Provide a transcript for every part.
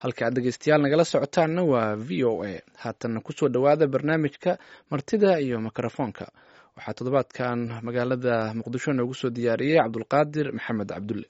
halka aad dhegeystayaal nagala socotaanna waa v o a haatanna kusoo dhowaada barnaamijka martida iyo mikrofoonka waxaa toddobaadkan magaalada muqdisho noogu soo diyaariyey cabdulqaadir maxamed cabdulle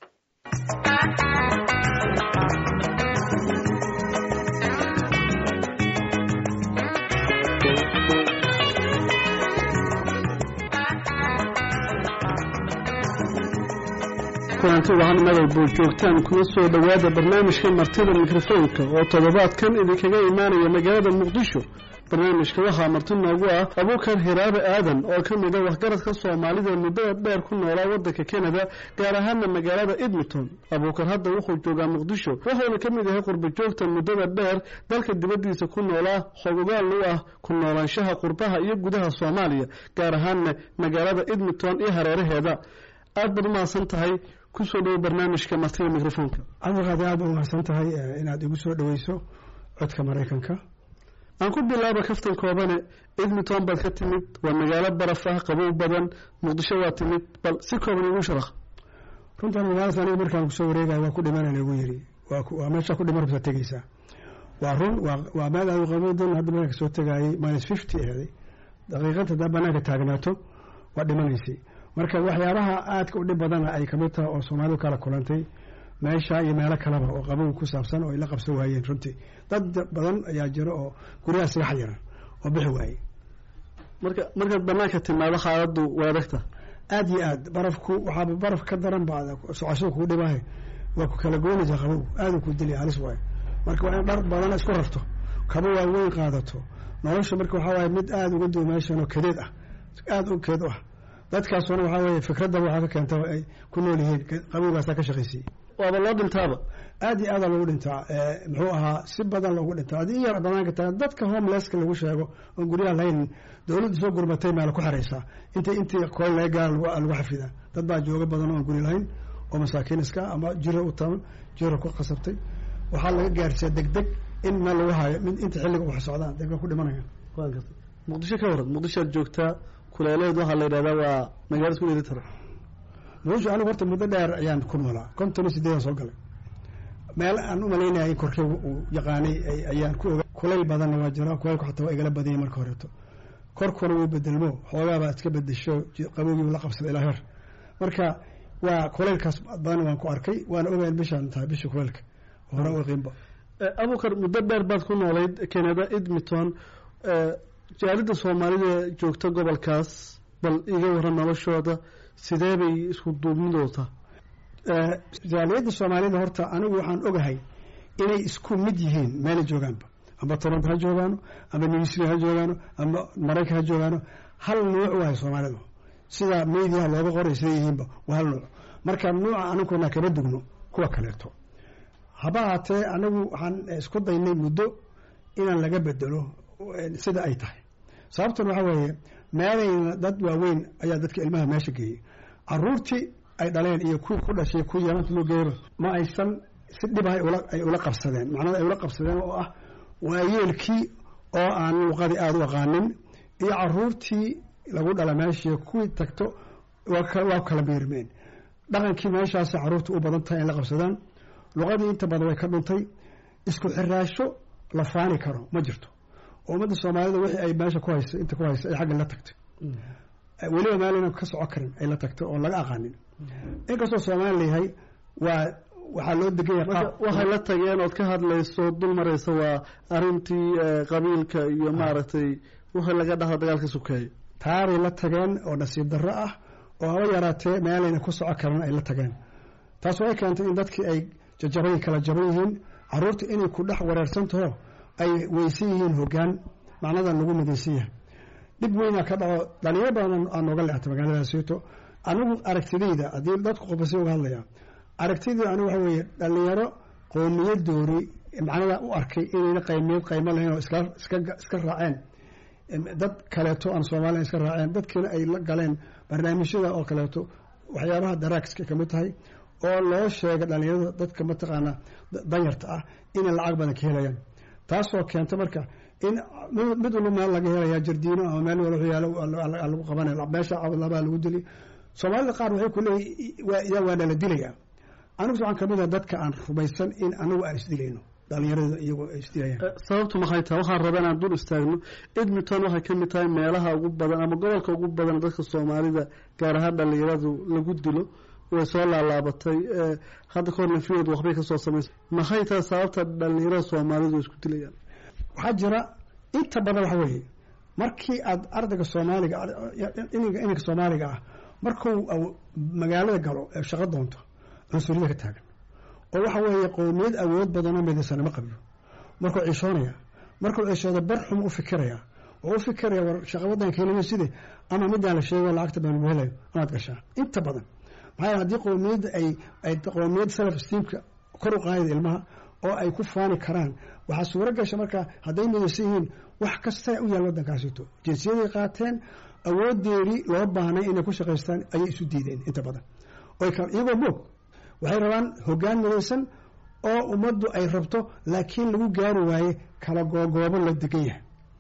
kulanti wahan madal buu joogtaan kuna soo dhowaada barnaamijka martida mikrofoonka oo toddobaadkan idinkaga imaanaya magaalada muqdisho barnaamijka waxaa marti noogu ah abuukar hiraabe aadan oo ka mid a waxgaradka soomaalida muddada dheer ku noolaa waddanka kanada gaar ahaana magaalada edmonton abuukar hadda wuxuu joogaa muqdisho wuxuuna ka mid yahay qurba joogta muddada dheer dalka dibaddiisa ku noolaa xogogaal u ah ku noolaanshaha qurbaha iyo gudaha soomaaliya gaar ahaana magaalada edmonton iyo hareeraheeda aad baad umahadsan tahay kusoo dhowo barnaamijka martida mikrofoonka cabdiqaadir aad ba umahadsan tahay inaad igu soo dhoweyso codka maraykanka aan ku bilaaba kaftan koobane edmonton baad ka timid waa magaalo baraf ah qabow badan muqdisho waa timid bal si kooban igu sharax runtan magaaladaas aniga markaan kusoo wareegaya waa ku dhimana lagu yiri waa meesha ku dhiman rabtaa tegeysaa waa run waa meel aad qabowdan hadda markaan kasoo tegaayay minus fifty ahday daqiiqad haddaa banaanka taagnaato waa dhimanaysay marka waxyaabaha aadka u dhib badana ay kamid tahay oo soomaalidu kala kulantay meesha iyo meelo kaleba oo qabow ku saabsan oo ay la qabsan waayeen runtii dad badan ayaa jiro oo guryaha siga xayiran oo bixi waayey marka markaad banaanka timaado xaaladdu waa adagta aada iyo aad barafku waxaaba baraf ka daran ba socashada kugu dhibahay waa ku kala goynaysaa qabow aada ku dilya halis waayo marka waa in dhar badan isku rarto kaba waaweyn qaadato nolosha marka waxaa waaye mid aada uga duwa meeshan oo kadeed ah aada u keed u ah dadkaasuna waxaa weeye fikradda waxaa ka keenta ay ku nool yihiin qabowgaasaa ka shaqaysiyey waaba loo dhintaaba aada iyo aada loogu dhintaa muxuu ahaa si badan loogu dhintaa haddii in yar banaanka tahay dadka homelesska lagu sheego oon guryaha lahayn dowladdu soo gurmatay meela ku xeraysaa inta intii kool laga gaara lagu xafidaa dad baa jooga badan oon guri lahayn oo masaakiin iska ama jiro u taban jiro ku qasabtay waxaa laga gaarsiiya deg deg in meel lagu hayo inta xilliga wax socdaan deg ku dhimanayaan waan gartay muqdisho ka waran muqdishoad joogtaa kuleeleed waxaa la yidhahdaa waa magaalada ku dheeli tara muqdisho anigu horta muddo dheer ayaan ku noolaa konton iyo sideedan soo galay meel aan u malaynaya in korkeyga uu yaqaanay ayaan ku oga kulayl badanna waa jira kulaylku xataa waa igala badanyay marka horeeto korkuna wuu bedelmo xoogaabaa iska bedesho qabowgiibu la qabsada ilaa heer marka waa kulaylkaas badan waan ku arkay waana ogayn bishaan tahay bisha kulaylka hore u qiimba abukar muddo dheer baad ku noolayd canada edmonton jaalida soomaalida joogta gobolkaas bal iga waran noloshooda sidee bay isku duubnidooda jaaliyadda soomaalida horta anigu waxaan ogahay inay isku mid yihiin meelay joogaanba amba toronto ha joogaano amba newsri ha joogaano amba maraykan ha joogaano hal nuuc wahay soomaalidu sida mediaha looga qoray siday yihiinba waa hal nuuc marka nuuca aniguna kama dugno kuwa kaleeto haba haatee anigu waxaan isku daynay muddo inaan laga bedelo sida ay tahay sababtan waxaa weeye meelayna dad waaweyn ayaa dadka ilmaha meesha geeyey caruurtii ay dhaleen iyo kuwii ku dhashay kuwii yaamanta loo geeyaba ma aysan si dhib ay ula qabsadeen macnada ay ula qabsadeen oo ah waayeelkii oo aan luqadii aada u aqaanin iyo caruurtii lagu dhala meeshii kuwii tagto waa kala miirmeen dhaqankii meeshaas caruurta u badan tahay in la qabsadaan luqadii inta badan way ka dhuntay isku xiraasho la faani karo ma jirto ummadda soomaalida wixii ay meesha ku haysa inta ku haysa ay xagga la tagtay weliba meelna ka soco karin ay la tagtay oon laga aqaanin inkastoo soomaali layahay waa waxaa loo degan yahay waxay la tageen ood ka hadlayso dul maraysa waa arrintii qabiilka iyo maaragtay wixii laga dhaha dagaalka sukeeya taaray la tageen oo nasiib darro ah oo haba yaraatee meelayna ku soco karin ay la tageen taas waxay keentay in dadkii ay jajaban kala jaban yihiin caruurta inay ku dhex wareersantaho ay weysan yihiin hoggaan macnadan lagu midaysan yahay dhib weynaa ka dhaco dhalinyaro badan aa nooga leextay magaaladaasito anigu aragtidayda haddii dadku qofasi uga hadlaya aragtidayda anigu waxa weeye dhalinyaro qowmiyadoori macnada u arkay inayna qaymiyad qaymo lahayn oo iska iska iska raaceen dad kaleeto aan soomaaliya iska raaceen dadkiina ay la galeen barnaamijyada oo kaleeto waxyaabaha daraagska kamid tahay oo loo sheega dhalinyarada dadka mataqaana danyarta ah inay lacag badan ka helayaan taasoo keenta marka in mid walba meel laga helaya jardiino ama meel wal lagu qabanaya meesha labaa lagu dili soomaalida qaar waxay ku leeyihin waa nala dilaya anigu waxaan kamid ah dadka aan rumaysan in anagu aan isdilayno dhalinyarada iyagoo ay isdilayaan sababtu maxay tahay waxaan rabaa inaan dul istaagno edmonton waxay ka mid tahay meelaha ugu badan ama gobolka ugu badan dadka soomaalida gaar ahaan dhalinyaradu lagu dilo way soo laalaabatay hadda kahorna fiod waxbay kasoo samaysay maxay tahay sababta dhalinyarada soomaalidu isku dilayaan waxaa jira inta badan waxa weeye markii aad ardayga soomaaliga ininka soomaaliga ah markuu magaalada galo ee shaqo doonto cunsuriyada ka taagan oo waxa weeye qowmiyad awood badanoo midaysan ma qabiyo markuu ciishoonaya markuu ciishooda bar xum u fikiraya oo u fikiraya war shaqa wadanka helima side ama midaan la sheego lacagta baan lagu helayo amaad gashaa inta badan maxaa yeele haddii qowmiyadda ay ay qowmiyad self esteemka kor u qaadida ilmaha oo ay ku faani karaan waxaa suuro gasha markaa hadday midaysan yihiin wax kasta u yaal waddankaasito jinsiyaday qaateen awoodeedii loo baahnay inay ku shaqaystaan ayay isu diideen inta badan iyagoo moog waxay rabaan hoggaan midaysan oo ummaddu ay rabto laakiin lagu gaari waaye kala googoobo la degan yahay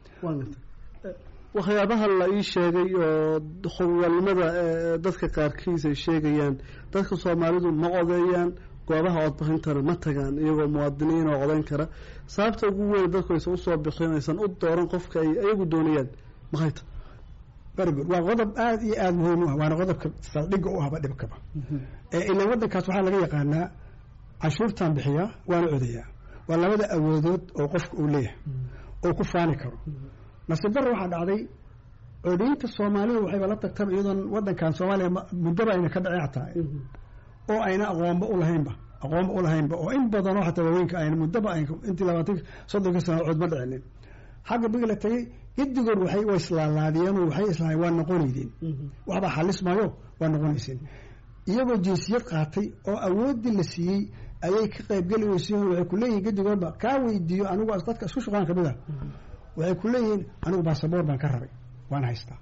waxyaabaha la ii sheegay oo howlnimada dadka qaarkiis ay sheegayaan dadka soomaalidu ma odeeyaan goobaha codbixintana ma tagaan iyagoo muwaadiniin oo codayn kara sababta ugu weyn dadku aysan usoo bixin aysan u dooran qofka ay iyagu doonayaan maxay ta very good waa qodob aada iyo aada muhiim u ah waana qodobka saldhigga u ahba dhibkaba ilaan waddankaas waxaa laga yaqaanaa canshuurtaan bixiyaa waana odayaa waa labada awoodood oo qofka uu leeyahay oo ku faani karo nasiib darra waxaa dhacday codaynta soomaalidu waxayba la tagtaba iyadoon waddankan soomaaliya muddaba ayna ka dhacin xataa oo ayna aqoonba ulahaynba aqoonba ulahaynba oo in badanoo xataa waaweynka ayna muddaba ay intii labaatan soddonka sano cod ma dhicinin xagga bigi la tagay gedigood waxay wa islaalaadiyeenoo waxay islahayn waa noqonaydeen waxbaa xalis maayo waa noqonayseen iyagoo jinsiyad qaatay oo awooddii la siiyey ayay ka qaybgeli weysiin waxay ku leeyihin gedigoodba kaa weydiiyo anigu dadka isku shuqaan kamid ah waxay ku leeyihiin anigu baasaboor baan ka rabay waan haystaa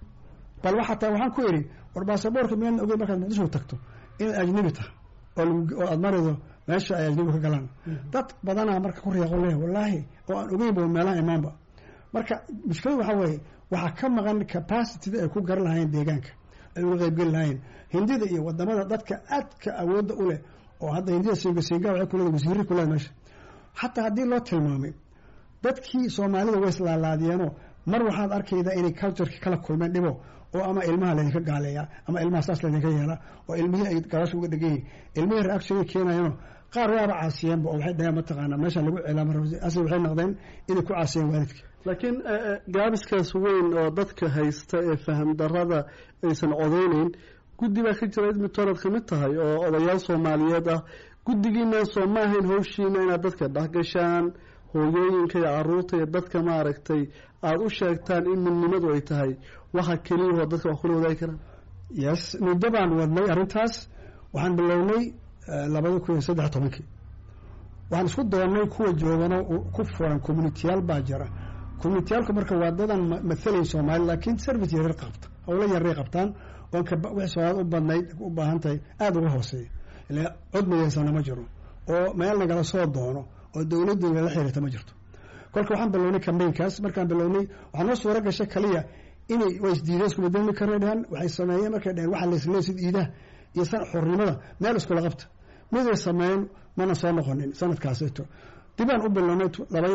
bal waxataa waxaan ku idhi war baasaboorka miyaan ogeyn markaad muqdisho tagto inaad ajnabi tahay oo aad marido meesha ay ajnabi ka galaan dad badanaa marka ku riiqo leeyahay wallaahi oo aan ogeynba meelaha imaanba marka mushkiladu waxaa weeye waxaa ka maqan capacitida ay ku garan lahaayeen deegaanka ay uga qaybgeli lahaayeen hindida iyo wadamada dadka aadka awoodda u leh oo hadda hindida singa singa waxay kuleedahay wasiirri kuleedahay meesha xataa haddii loo tilmaamay dadkii soomaalida way islaalaadiyeenoo mar waxaad arkaydaa inay cultureki kala kulmeen dhibo oo ama ilmaha laydinka gaaleeyaa ama ilmaha saas laydinka yeelaa oo ilmihii ay galasha uga dhegan yihin ilmihii reaction keenayeenoo qaar waaba caasiyeenba oo waxay dhaheen mataqaanaa meesha lagu ceelaamase waxay noqdeen inay ku caasiyeen waalidka laakiin gaabiskaas weyn oo dadka haysta ee faham darada aysan codeyneyn guddi baa ka jira edmonton aad kamid tahay oo odayaal soomaaliyeed ah guddigiina soo ma ahayn hawshiina inaad dadka dhexgashaan hooyooyinka iyo caruurta iyo dadka maaragtay aada u sheegtaan in midnimadu ay tahay waxa keliyahoo dadka wax kula wadaagi karaan yes muddo baan wadnay arrintaas waxaan bilownay labada kun iyo saddex tobankii waxaan isku doonnay kuwa joogano ku furan communitiyaal baa jira communitiyaalku marka waa dadan mathalayn soomaali laakiin service yaryar qabta howlo yaray qabtaan oon wixii soomaalida u badnayd u baahan tahay aada uga hooseeya ilaa cod midaysana ma jiro oo meel nagala soo doono oo dowladdu lala xiriirta ma jirto kolka waxaan bilownay cambaynkaas markaan bilownay waxaa noo suura gashay kaliya inay waa isdiideen isku bedelmi karna dhahan waxay sameeyeen markay dhaheen waxaa laisleey sida iidaha iyo san xornimada meel iskula qabta miday sameeyeen mana soo noqonin sanadkaasito dibaan u bilownay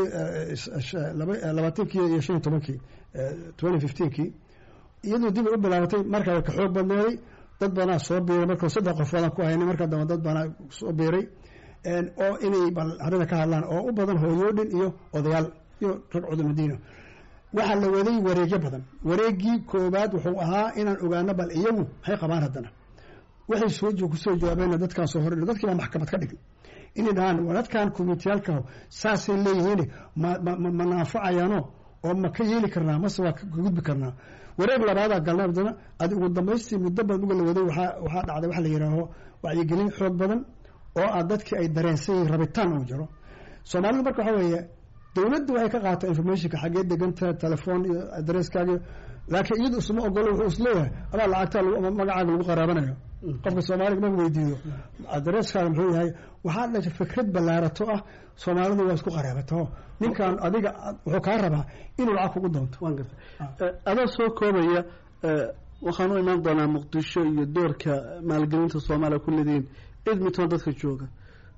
labaatankii iyo shan iyo tobankii twenty fifteenkii iyadoo dib u bilaabatay markaa ka xoog badneeday dad badanaa soo biiray marka saddex qofoodaan ku haynay markaa dambe dad badanaa soo biiray oo inay bal arrinta ka hadlaan oo u badan hooyoodhin iyo odayaal iyo rag cudumadiina waxaa la waday wareegyo badan wareegii koowaad wuxuu ahaa inaan ogaano bal iyagu maxay qabaan haddana waxay soo kusoo jawaabeen dadkaan soo hor dadkii baa maxkamad ka dhigay inay dhahaan dadkan communitiyaalka saasay leeyihiin ma ma naafacayaano oo ma ka yeeli karnaa mase waa ka gudbi karnaa wareeg labaadaa galnay haddana adi ugu dambaystii muddo badan uga la waday waxaa waxaa dhacday waxa la yidhaaho wacyigelin xoog badan oo ah dadkii ay dareensan yihiin rabitaan uu jiro soomaalidu marka waxaa weeye dowladdu waxay ka qaataa informationka xaggee deganta telefoon iyo adresskaaga laakiin iyadu isma ogolo wuxuu isleeyahay adaa lacagtaa magacaaga lagu qaraabanayo qofka soomaaliga ma weydiiyo adresskaaga muxuu yahay waxaa dhashay fikrad ballaarato ah soomaalidu waa isku qaraabato ninkan adiga wuxuu kaa rabaa inuu lacag kugu doonto waan gartay adaa soo koobaya waxaan u imaan doonaa muqdisho iyo doorka maalgelinta soomaaliya ku leedihiin edmonton dadka jooga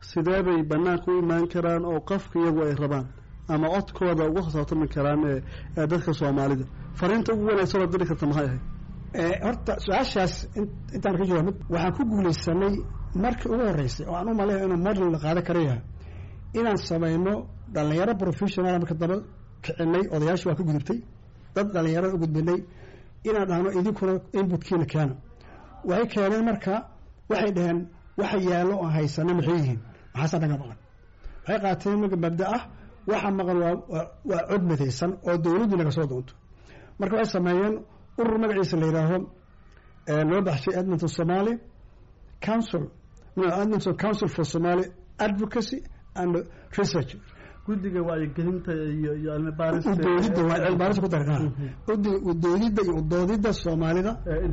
sidee bay banaanka u imaan karaan oo qofka iyagu ay rabaan ama codkooda uga hosaabtami karaan ee dadka soomaalida fariinta ugu wanaagsan oo diri karta maxay ahayd horta su-aashaas intaan ka jawaabid waxaan ku guulaysanay markii ugu horreysay oo aan u maleeyo inuu model la qaadan kara yahay inaan samayno dhalinyaro professional marka daba kicinay odayaasha waa ka gudubtay dad dhalinyarada u gudbinay inaan dhahno idinkuna inbutkiina keena waxay keeneen marka waxay dhaheen waxa yaallo oo haysana maxay yihiin maxaase naga maqan waxay qaateen marka mabda ah waxa maqan waa waa cod midaysan oo dowladdu naga soo doonto marka waxay sameeyeen urur magaciisa la yidhaaho loo baxshay edmonton somaly council edmonton council for somaly advocacy and research guddiga wacyigelinta iyo iyo cilmi baaris udoodidda waa cilmi baaris ku daran udoodidda iyo udoodidda soomaalida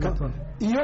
iyo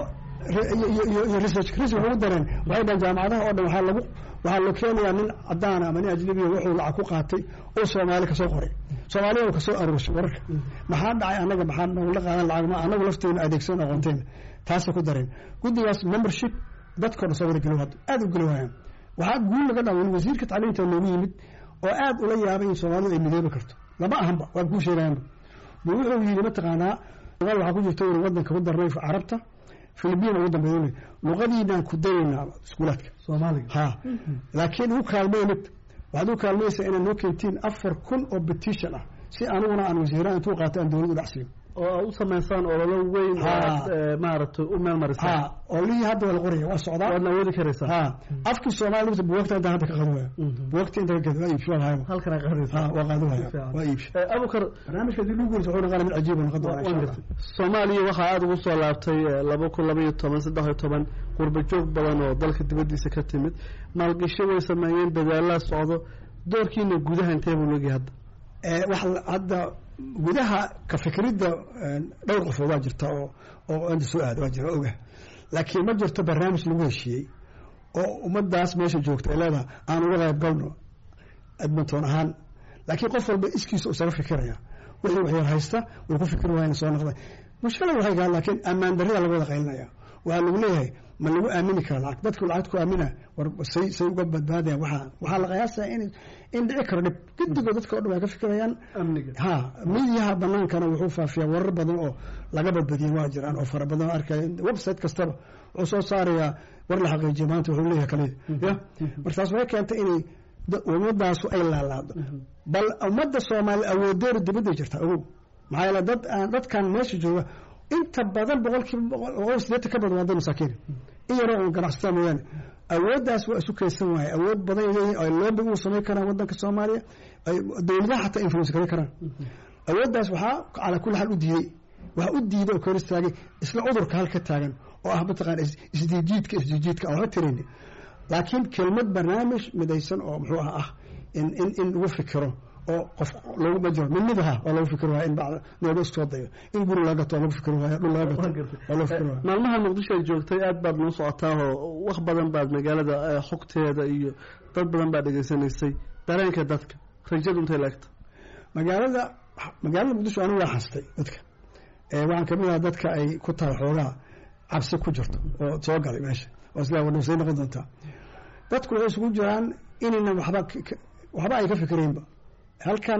iyo research research ugu dareen waxay dhahan jaamacadaha oo dhan waxaa lagu waxaa loo keenayaa nin cadaan ama nin ajnabiya wuxuu lacag ku qaatay oo soomaali kasoo qoray soomaaliya kasoo aruurshay wararka maxaa dhacay annaga maxaa nagula qaadan lacag ma annagu lafteena adeegsan aqoonteena taasay ku dareen guddigaas membership dadkoo dhan soo wada geli hadda aada u geli waayaan waxaa guul laga dhawan wasiirka tacliinta noogu yimid oo aada ula yaabay in soomaalidu ay midoobi karto lama ahanba waan kuu sheegayanba bu wuxuu yidhi mataqaanaa somaali waxaa ku jirta inu wadanka ku darnay carabta philibiin ugu dambeyn luqadiinaan ku dayaynaa iskuulaadka soomaaliga ha laakiin ugu kaalmey mid waxaad u kaalmaysaa inaad noo keentiin afar kun oo petition ah si aniguna aan wasiiraha intuu qaato aan dowlad u dhacsiin oo aad u samaysaan ololo weyn maaragtay u meel marisaan ha olihii hadda waa la qoraya waa socdaa waadna awoodi karaysaa ha afkii soomaali lugta buwagta inta hadda ka qadi waaya buwagta inta ka gadi waa iibshi waa lahayba halkan aa qaadaysaa ha waa qaadi waaya waa iibshi abukar barnaamijka hadii lagu guurisa wuxuu noqonaya mid cajiib oo noqon doona insha allah soomaaliya waxaa aada ugu soo laabtay laba kun laba iyo toban saddex iyo toban qurba joog badan oo dalka dibaddiisa ka timid maalgasho way sameeyeen dadaalaa socdo doorkiina gudaha intee buu leegyahay hadda wax hadda gudaha ka fikridda dhowr qofood waa jirta oo oo inta soo aada waa jira oga laakiin ma jirto barnaamij lagu heshiiyey oo ummadaas meesha joogta ay leedahay aan uga qayb galno edmonton ahaan laakiin qof walba iskiisa isaga fikiraya wixii waxyar haysta way ku fikri waayeen soo noqday mushkila waxay gahan laakiin ammaan darrida laga wada qaylinaya waxaa lagu leeyahay ma lagu aamini kara lacag dadku lacag ku aamina war say say uga badbaadayaan waxaa waxaa la qiyaasaya in in dhici karo dhib guddigood dadka o dhan waa ka fikirayaan amniga ha midiyaha banaankana wuxuu faafiyaa warar badan oo laga badbadiyay waa jiraan oo fara badan oo arkaya website kastaba wuxuu soo saarayaa war la xaqiijiya maanta wuxuu leeyahay kaliya ya markaas waxay keentay inay ummadaasu ay laalaado bal ummadda soomaali awoodeedu dibadday jirtaa ogow maxaa yeele dad aan dadkan meesha jooga inta badan boqolkiiba boqol sideetan ka badan waa dad masaakiin in yaroo un ganacsataa mooyaane awooddaas waa isu kaysan waaye awood badan leeyihin ay loobi uu samayn karaan waddanka soomaaliya ay dowladaha xataa influence garan karaan awooddaas waxaa calaa kulli xaal u diiday waxaa u diiday oo kor istaagay isla cudurka halka taagan oo ah mataqaana isdiijiidka isdiijiidka aan waxba tirayn laakiin kelmad barnaamij midaysan oo muxuu ah ah in in in lagu fikiro oo qof loogu majiro mid mid aha waa lagu fikir waaya in bacda nooga iskoo dayo in guri laga gato waa lagu fikir waaya dhul laga gato waa lagu fikir waaya maalmaha muqdisho ay joogtay aad baad noo socotaa oo wax badan baad magaalada xogteeda iyo dad badan baad dhegaysanaysay dareenka dadka rajadu intay laegta magaalada magaalada muqdisho anigu waa xastay dadka waxaan kamid aha dadka ay ku tahay xoogaa cabsi ku jirto oo soo galay meesha oo isla wadhasay noqon doontaa dadku waxay isugu jiraan inayna waxba waxba ay ka fikiraynba halkan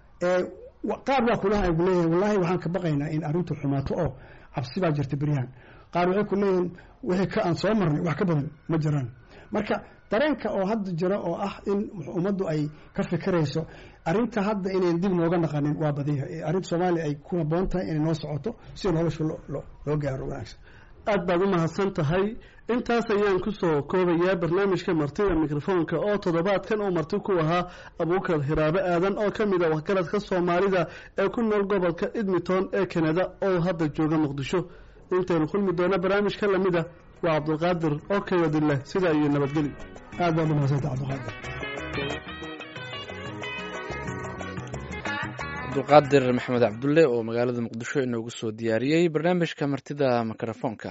qaar waa kulaha ay kuleeyahin wallahi waxaan ka baqaynaa in arrintu xumaato oo cabsi baa jirta beryahan qaar waxay ku leeyihin wixii ka aan soo marnay wax ka badan ma jiraan marka dareenka oo hadda jira oo ah in ummaddu ay ka fikirayso arrinta hadda inayn dib nooga naqanin waa badanya arrinta soomaaliya ay ku haboon tahay inay noo socoto si nolosha loo gaaro wanaagsan aad baad u mahadsan tahay intaas ayaan kusoo koobayaa barnaamijka martida mikrofoonka oo toddobaadkan uu marti ku ahaa abuukar hiraabe aadan oo ka mid a waxgaradka soomaalida ee ku nool gobolka edmonton ee kanada oo hadda jooga muqdisho intaynu kulmi doona barnaamijka lamida waa cabdulqaadir oo kawadileh sidaa iyo nabadgeli aad baad u mahadsanta cabdulqaadir cabdulqaadir maxamed cabdulle oo magaalada muqdisho inoogu soo diyaariyey barnaamijka martida mikrofoonka